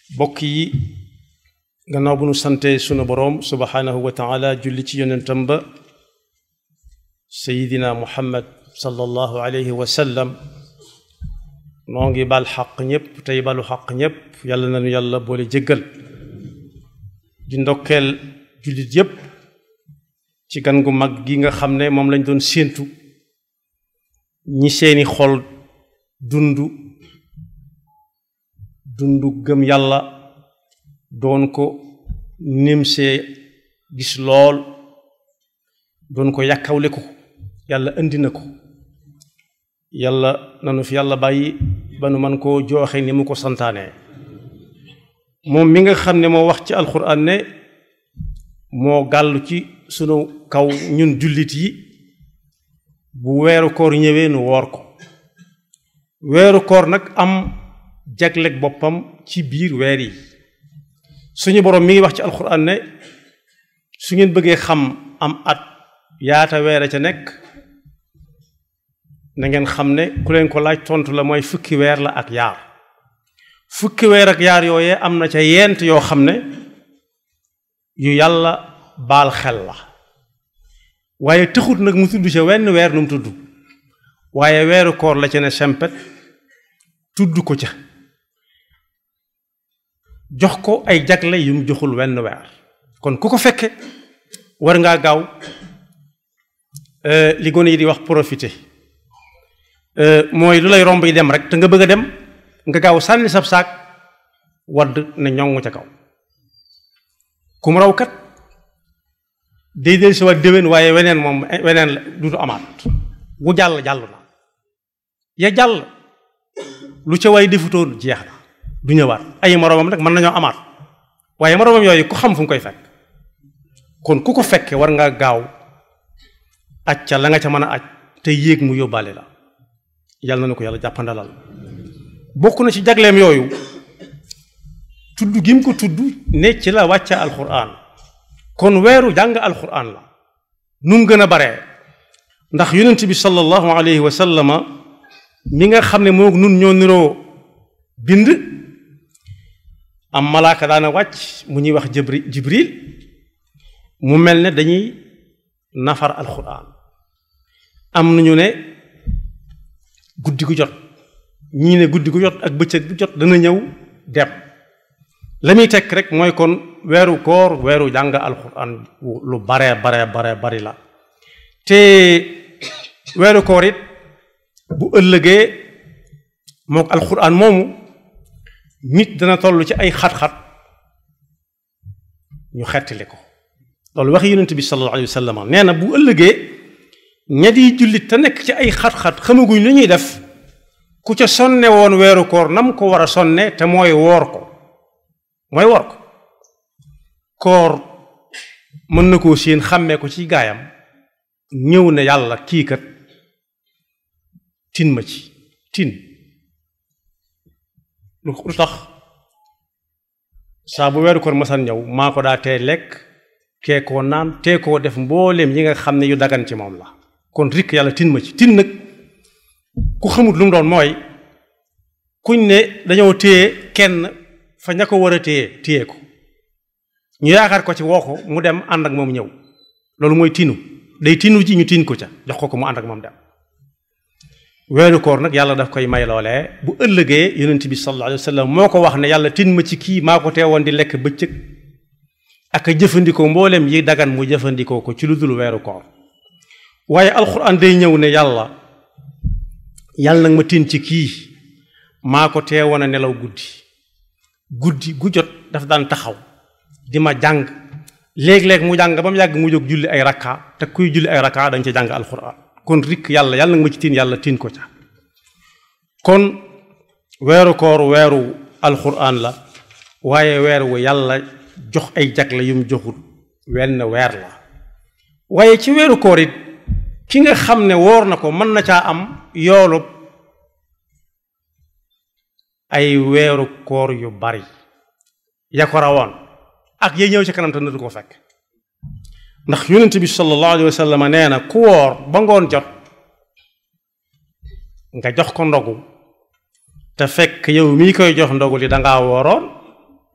bokk yi gannaaw bu nu sante sunu boroom subhaanahu wa taala julli ci yonentam ba sayidina muhammad sallallahu alayhi wa sallam noo ngi bal xaq ñépp tey balu xaq ñépp yàlla nañu yàlla boole jéggal di ndokkeel jullit yépp ci gan gu mag gi nga xam ne moom lañ doon séentu ñi seeni xol dundu dundu gëm yàlla doon ko nimsee gis lool doon ko yàkkawle ko yàlla indi na ko yàlla nanu fi yàlla bàyyi ba nu man koo jooxe ni mu ko santaane moom mi nga xam ne moo wax ci alxuraan ne moo gàllu ci sunu kaw ñun jullit yi bu weeru koor ñëwee nu woor ko weeru koor nag am jagleeg boppam ci biir weer yi suñu boroom mi ngi wax ci alxuraan ne su ngeen bëggee xam am at yaata weer a ca nekk na ngeen xam ne ku leen ko laaj tontu la mooy fukki weer la ak yaar fukki weer ak yaar yooyee am na ca yent yoo xam ne yu yàlla baal xel la waaye tëxut nag mu tudd ca wenn weer nu mu tudd waaye weeru koor la ca ne sempet tudd ko ca jox ko ay jagle yu mu joxul wenn weer kon ku ko fekke war ngaa gaaw li gone yi di wax profité mooy lu lay romb yi dem rek te nga bëgg a dem nga gaaw sànni sab saak wadd ne ñoŋ ca kaw ku mu raw kat day del si waat déwén waaye weneen moom weneen la dutu amaat wu jàll jàll na ya jàll lu ca waay defutoon jeex na du ñëwaat ay moroomam nag mën nañoo amaat waaye moroomam yooyu ku xam fu mu koy fekk kon ku ko fekke war nga gaaw aj ca la nga ca mën a aj te yéeg mu yóbbaale la yàlla na ko yàlla jàppandalal bokk na ci jagleem yooyu tudd gi mu ko tudd ne ci la wàcce alxuraan kon weeru jàng alxuraan la nu mu gën a baree ndax yonent bi sallallahu alayhi wa sallama mi nga xam ne moo nun ñoo niroo bind am malaaka daana wàcc mu ñuy wax jibri jibril mu mel ne dañuy nafar alxuraan am nañu ne guddi gu jot ñii ne guddi gu jot ak bëccëg gu jot dana ñëw dem la muy tekk rek mooy kon weeru koor weeru jàng alxuraan lu baree baree baree bari la te weeru koor it bu ëllëgee mook alxuraan moomu nit dana toll ci ay xat-xat ñu xettali ko loolu waxi yonent bi sallallahu alayhi wa sallam nee na bu ëllëgee ña di jullit te nekk ci ay xat-xat xamaguñ lu ñuy def ku ca sonne woon weeru koor nam ko war a sonne te mooy woor ko mooy woor ko koor mën na koo séen xàmmee ko ci gaayam ñëw ne yàlla kii kat tin ma ci tin lu tax saa bu weeru koor masan ñëw maa ko daa tee lekk kee koo naan tee koo def mbooleem yi nga xam ne yu dagan ci moom la kon rikk yàlla tin ma ci tin nag ku xamut lu mu doon mooy kuñ ne dañoo téye kenn fa ña ko war a téye téye ko ñu yaakaar ko ci woo ko mu dem ànd ak moom ñëw loolu mooy tinu day tinu ji ñu tin ko ca jox ko ko mu ànd ak moom dem weeru koor nag yàlla daf koy may loolee bu ëllëgee yonent bi sallallahu alayhi wa sallam moo ko wax ne yàlla tin ma ci kii maa ko teewoon di lekk bëccëg ak a jëfandikoo mboolem yi dagan mu jëfandikoo ko ci lu dul weeru koor waaye alxuraan day ñëw ne yàlla yàlla nag ma tin ci kii maa ko teewoon a nelaw guddi guddi gu jot daf daan taxaw di ma jàng léeg-léeg mu jàng ba mu yàgg mu jóg julli ay rakka te kuy julli ay rakka dañ ca jàng alxuraan kon rikk yàlla yàlla nag ma ci tin yàlla tin ko ca kon weeru koor weeru alxuraan la waaye weer wu yàlla jox ay jagle yum joxut wenn weer la waaye ci weeru koor it ki nga xam ne woor na ko mën na caa am yoolub ay weeru koor yu bari ya ko rawoon ak ya ñëw ci kanam te na du ko fekk ndax yonent bi sallallahu alayhi wa sallam nee na ku woor ba ngoon jot nga jox ko ndogu te fekk yow mii koy jox ndogu li dangaa wooroon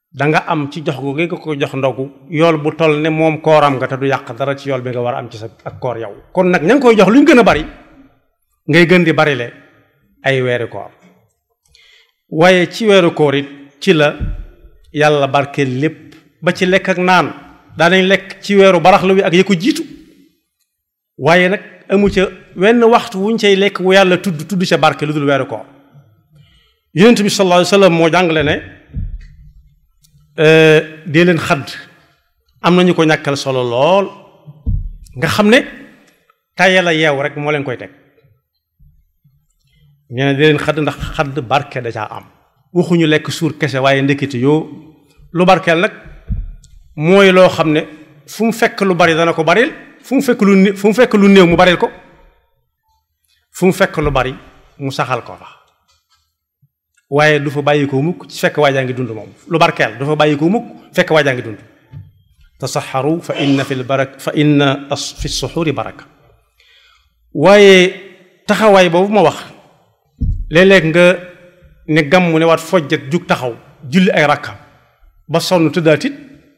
da nga am ci jox gu nga ko jox ndogu yool bu toll ne moom kooram nga te du yàq dara ci yool bi nga war a am ci sa ak koor yow kon nag ña ngi koy jox lu ñu gën a bari ngay gën di bari le ay weeri koor waaye ci weeru koor it ci la yàlla barkeel lépp ba ci lekk ak naan daanañ lekk ci weeru baraxlu wi ak ya ko jiitu waaye nag amu ca wenn waxtu wuñ cay lekk wu yàlla tudd tudd ca barke lu dul weeru koor yonent bi sallallahu alayhi wa sallam moo jàngale ne dee leen xadd am nañu ko ñàkkal solo lool nga xam ne tayal a yeew rek moo leen koy teg nee na dee leen xadd ndax xadd barke da caa am waxuñu lekk suur kese waaye ndekete yoo lu barkeel nag mooy loo xam ne fu mu fekk lu bari dana ko baril fu mu fekk lu fu mu fekk lu néew mu baril ko fu mu fekk lu bari mu saxal ko fa waaye du fa bàyyi ko mukk ci fekk waajaa ngi dund moom lu barkeel du fa bàyyi ko mukk fekk waajaa ngi dund tasaxaru fa inna fi barak fa inna fi suxuri baraka waaye taxawaay boobu ma wax léeg-léeg nga ne gàmm ne waat fojjat jug taxaw julli ay rakka ba sonn tëddaatit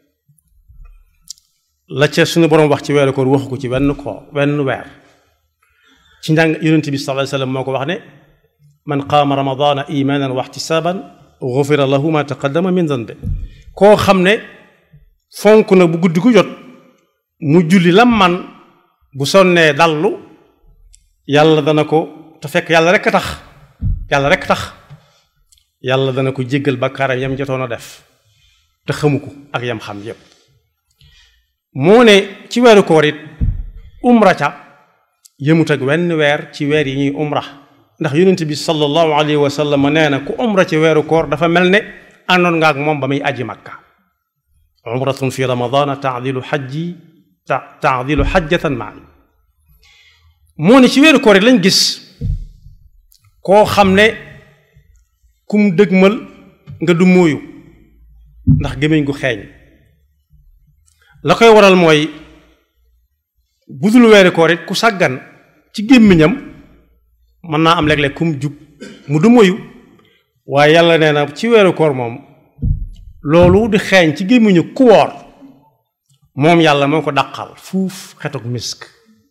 la ca suñu boroom wax ci weeru koor waxu ko ci wenn koor wenn weer ci njàng yonent bi sallallahu alayhi wasallam moo ko wax ne man qaama ramadana imanan wa ihtisaban ghufira lahu ma taqaddama min zanbe koo xam ne fonk na bu guddi gu jot mu julli lam man bu sonnee dallu yàlla dana ko te fekk yàlla rekk tax yàlla rekk tax yàlla dana ko jéggal bakkaaram yam jotoon a def te xamu ko ak yam xam yépp moo ne ci weeru koor it umra ca yëmut ak wenn weer ci weer yi ñuy umra ndax yonent bi sallallahu alayhi wa sallam nee na ku umra ci weeru koor dafa mel ne àndoon nga ak moom ba muy aji makka umratun fi ramadana taadilu xajji ta taadilu xajjatan maani moo ne ci weeru koor it lañ gis koo xam ne kum dëgmal nga du móoyu ndax gémmiñ gu xeeñ la koy waral mooy budul weeru koor it ku sàggan ci gémmiñam mën naa am léeg-léeg kum jub mu du moyu waaye yàlla nee na ci weeru koor moom loolu di xeeñ ci gémmiñu ku woor moom yàlla moo ko dàqal fuuf xetuk misk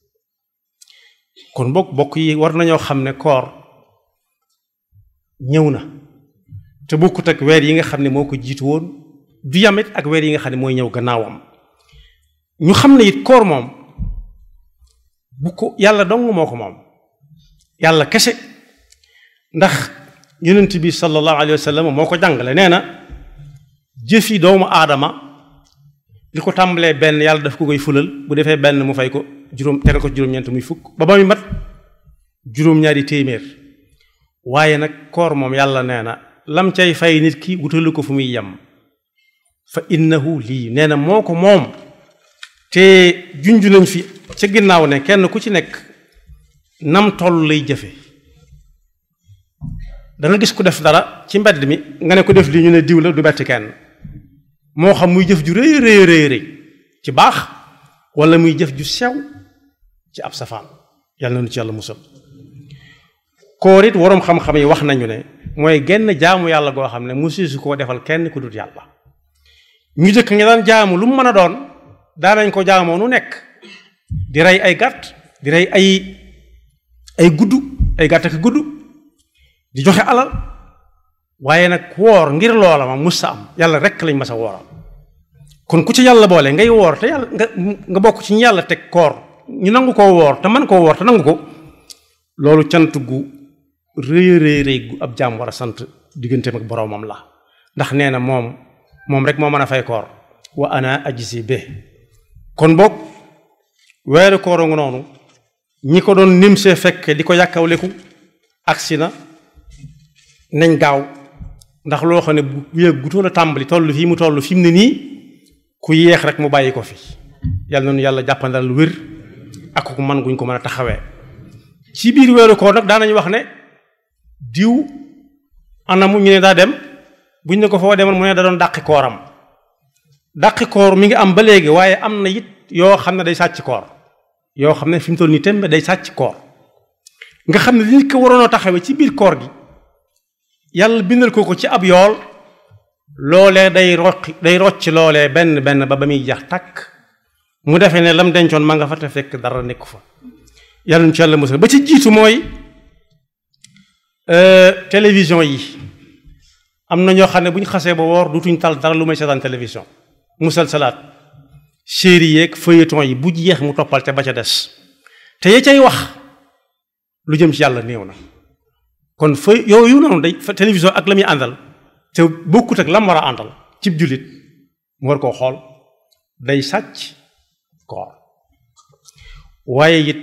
kon bokk bokk yi war nañoo xam ne koor ñëw na te bokkut ak weer yi nga xam ne moo ko jiitu woon du yamit ak weer yi nga xam ne mooy ñëw gannaawam ñu xam ne it koor moom bu ko yàlla dong moo ko moom yàlla kese ndax yonent bi sallallahu alayhi wa sallam moo ko jàngale nee na jëf yi doomu aadama li ko tàmbalee benn yàlla daf ko koy fulal bu defee benn mu fay ko juróom tegal ko juróom-ñeent muy fukk ba ba muy mat juróom-ñaari téeméer waaye nag koor moom yàlla nee na lam cay fay nit ki wutalu ko fu muy yem fa innahu lii nee na moo ko moom te junj nañ fi ca ginnaaw ne kenn ku ci nekk nam toll lay jëfe danga gis ku def dara ci mbedd mi nga ne ko def lii ñu ne diw la du bett kenn moo xam muy jëf ju rëy rëy rëy rëy ci baax wala muy jëf ju sew ci ab safaan yàlla na nu ci yàlla musal koor it waroom xam-xam yi wax nañu ne mooy genn jaamu yàlla goo xam ne musu su koo defal kenn ku dut yàlla ñu jëkk nga daan jaamu lu mu mën a doon daanañ ko jaamoo nu nekk di rey ay gàtt di rey ay ay gudd ay gàtt ak gudd di joxe alal waaye nag woor ngir loola ma mus sa am yàlla rekk lañ mas a wooral kon ku ci yàlla boole ngay woor te yàlla nga nga bokk ci ñu yàlla teg koor ñu nangu koo woor te man koo woor te nangu ko loolu cant gu rëy rëy rëy gu ab jaam war a sant digganteem ak boroomam la ndax nee na moom moom rek moo mën a fay koor wa ana ajisi be kon boog weeru koor nga noonu ñi ko doon nim see fekke di ko yàkkawleku agsi na nañ gaaw ndax loo xam ne bu yëg gutoon a tàmbali toll fii mu toll fi mu ne nii ku yéex rek mu bàyyi ko fi yàlla noonu yàlla jàppandal lu wér ak ku man guñ ko mën a taxawee ci biir weeru koor nag daanañu wax ne diw anamu ñu ne daa dem buñ ne ko foo demoon mu ne da doon dàqi kooram dàqi koor mi ngi am ba léegi waaye am na it yoo xam ne day sàcc koor yoo xam ne fi mu toll nii tembe day sàcc koor nga xam ne li nit ko waroon a taxawee ci biir koor gi yàlla bindal ko ko ci ab yool loolee day rocc day rocc loolee benn benn ba ba muy jax takk mu defee ne lam dencoon ma nga fa te fekk dara nekku fa yàlla nu ci yàlla musal ba ci jiitu mooy télévision yi am na ñoo xam ne bu ñu xasee ba woor dutuñ tal dara lu may seetaan télévision musal salaat série yeeg feuilleton yi bu jeex mu toppal te ba ca des te ya cay wax lu jëm ci yàlla néew na kon fa yooyu noonu day télévision ak la muy àndal te bokkut ak lam war a àndal cib jullit mu war koo xool day sàcc koor waaye it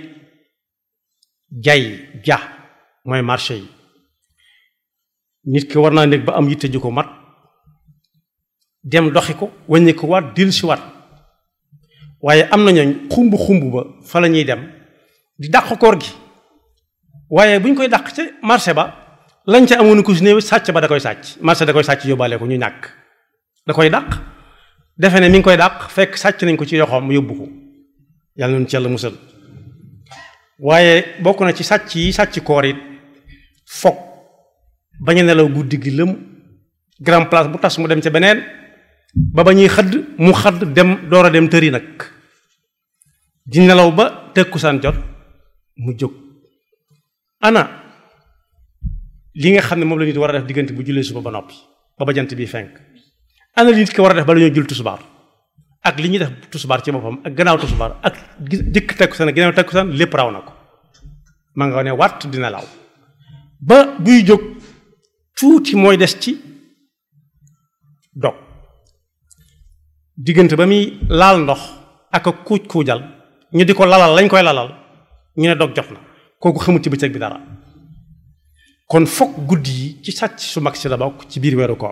jay ja mooy marché yi nit ki war naa nekk ba am yitte ju ko mat dem doxi ko wàññi ko waat dil si waat waaye am na ñooñ xumb xumb ba fa la ñuy dem di dàq koor gi waaye bu ñu koy dàq ca marché ba lañ ca amoon ko si néew sàcc ba da koy sàcc marché da koy sàcc yóbbaale ko ñu ñàkk da koy dàq defe ne mi ngi koy dàq fekk sàcc nañ ko ci yoxoom yóbbu ko yàlla noonu ci yàlla musal waaye bokk na ci sàcc yi sàcc koor it foog bañ a nelaw guddi gi lëm grand place bu tas mu dem ca beneen ba ba ñuy xëdd mu xëdd dem door a dem tëri nag di nelaw ba tëkkusaan jot mu jóg ana li nga xam ne moom la nit war a def diggante bu jullee suba ba noppi ba ba jant bi fenk ana li nit ki war a def ba la ñoo jul tusubaar ak li ñuy def tusubaar ci boppam ak gannaaw tusubaar ak jëkk takkusaan ak gannaaw takkusaan lépp raw na ko ma nga ne wàtt dina law ba buy jóg tuuti mooy des ci dog diggante ba muy laal ndox ak a kuuj kuujal ñu di ko lalal lañ koy lalal ñu ne dog jot na kooku xamut ci bëccëg bi dara kon fokk guddi yi ci sàcc su mag si la bokk ci biir weeru koor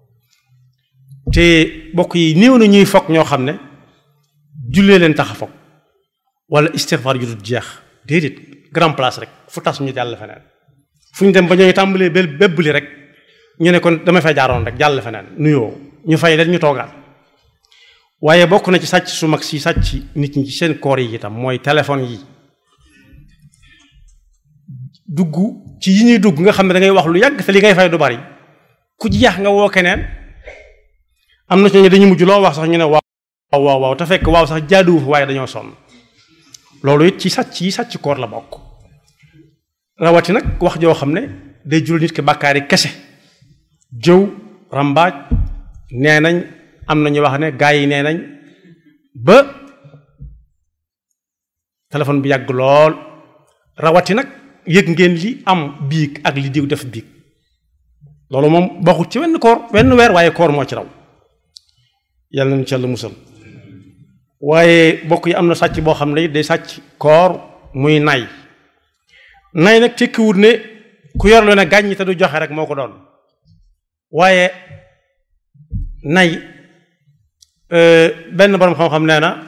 te bokk yi néew na ñuy fokk ñoo xam ne jullee leen tax a fokk wala istighfar yu dul jeex déedéet grand place rek fu tas ñu jàll feneen fu ñu dem ba ñooy tàmbalee bel bébbli rek ñu ne kon dama fay jaaroon rek jàll feneen nuyoo ñu fay leen ñu toogaat waaye bokk na ci sàcc su mag si sàcc nit ñi ci seen koor yi itam mooy téléphone yi dugg ci yi ñuy dugg nga xam ne da ngay wax lu yàgg te li ngay fay du bari ku jeex nga woo keneen am na ci ñu dañu mujj loo wax sax ñu ne waaw waaw waaw te fekk waaw sax jaaduwu fa waaye dañoo sonn loolu it ci sàcc yi sàcc koor la bokk rawati nag wax joo xam ne day jural nit ki bàkkaari kese jëw rambaaj nee nañ am na ñu wax ne gaa yi nee nañ ba téléphone bi yàgg lool rawati nag yëg ngeen li am biig ak li diw def biig loolu moom bokkut ci wenn koor wenn weer waaye koor moo ci raw yàlla nañu ci yàlla musal waaye bokk yi am na sàcc boo xam ne day sàcc koor muy nay nay nag tekkiwut ne ku yor lu ne gàññi te du joxe rek moo ko doon waaye nay benn borom xam-xam nee na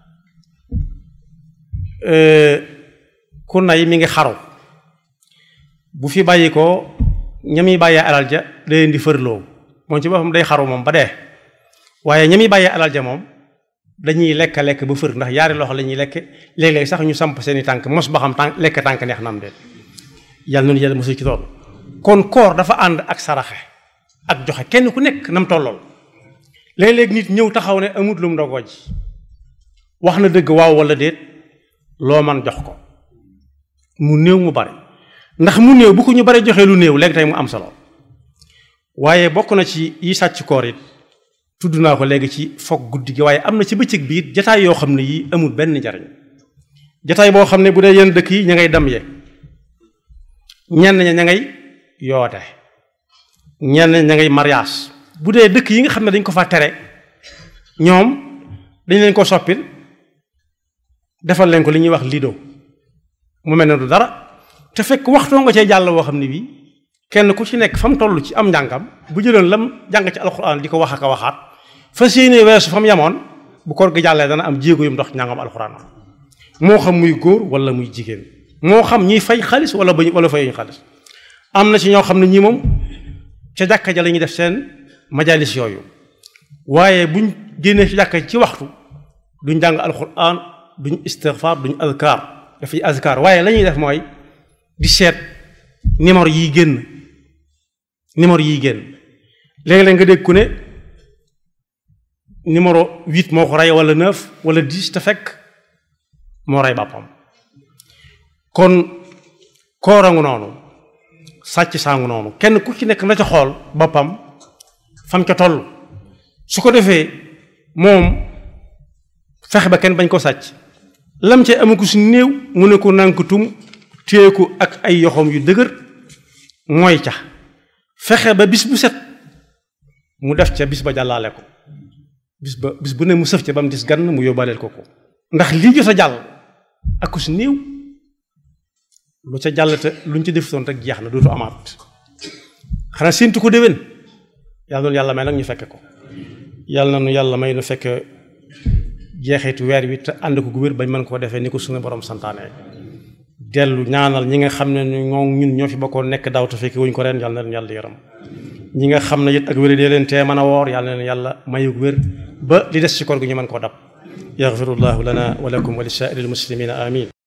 ku nay mi ngi xaru bu fi bàyyi ko ñami bàyyee alal ja da leen di fërloo moom ci boppam day xaru moom ba dee waaye ñami bàyyee alal ja moom dañuy lekk lekk ba fër ndax yaari loxo la ñuy lekk léeg-léeg sax ñu samp seeni tànk mos ba xam tànk lekk tànk neex na am de yàlla noonu yàlla mosul ci loolu kon koor dafa ànd ak saraxe ak joxe kenn ku nekk nam tollool léeg-léeg nit ñëw taxaw ne amut lu mu ndogoo ji wax na dëgg waaw wala déet loo man jox ko mu néew mu bari ndax mu néew bu ko ñu bari joxee lu néew léegi tey mu am solo waaye bokk na ci yi sàcc koor it tudd naa ko léegi ci foog guddi gi waaye am na ci bëccëg bi it jataay yoo xam ne yii amul benn njariñ jataay boo xam ne bu dee yenn dëkk yi ña ngay dam ye ñenn ña ña ngay yoote ñenn ña ngay mariage bu dee dëkk yi nga xam ne dañ ko fa tere ñoom dañ leen ko soppil defal leen ko li ñuy wax lido mu mel ne du dara te fekk waxtoo nga cee jàll woo xam ne bii kenn ku ci nekk fa mu toll ci am njàngam bu jëloon lam jàng ci alxuraan di ko wax ak a waxaat fas yéene weesu fa mu yamoon bu koor gi jàllee dana am jéego yum ndox njàngam alxuraan moo xam muy góor wala muy jigéen moo xam ñiy fay xaalis wala ba wala fayuñu xaalis am na ci ñoo xam ne ñii moom ca jàkka ja la ñuy def seen majalis yooyu waaye buñ génnee ci jàkka ci waxtu duñ jàng alxuraan duñ istighfar duñ azkar dafay azkar waaye la ñuy def mooy di seet numéro yiy génn numéro yiy génn léegi-léeg nga dégg ku ne numéro huit moo ko rey wala neuf wala dix te fekk moo rey bàppam kon koorangu noonu sàcc saangu noonu kenn ku ci nekk na ca xool boppam fam ca toll su ko defee moom fexe ba kenn bañ ko sàcc lam ca amu ko si néew mu ne ko nànkatum téye ko ak ay yoxoom yu dëgër mooy ca fexe ba bis bu set mu def ca bis ba jàllaale ko bis ba bis bu ne mu sëf ca ba mu dis gann mu yóbbaaleel ko ko ndax lii jot a jàll ak ku si néew lu ca jàll te luñ ci defutoon rek jeex na dootu amaat xanaa séentu ko déwén yàlla noonu yàlla may nag ñu fekke ko yàlla na nu yàlla may nu fekk jeexitu weer wi te ànd ko gu wér bañ mën koo defee ni ko suñu borom santaane dellu ñaanal ñi nga xam ne ñoo ñun ñoo fi bokkoon nekk daaw te fekk wuñ ko ren yàlla na leen yàlla yaram ñi nga xam ne it ak wér dee leen tee mën a woor yàlla na leen yàlla mayug wér ba li des ci koor gi ñu mën koo dab yaxfirullahu lana wa lakum wa li saa'iril muslimina amin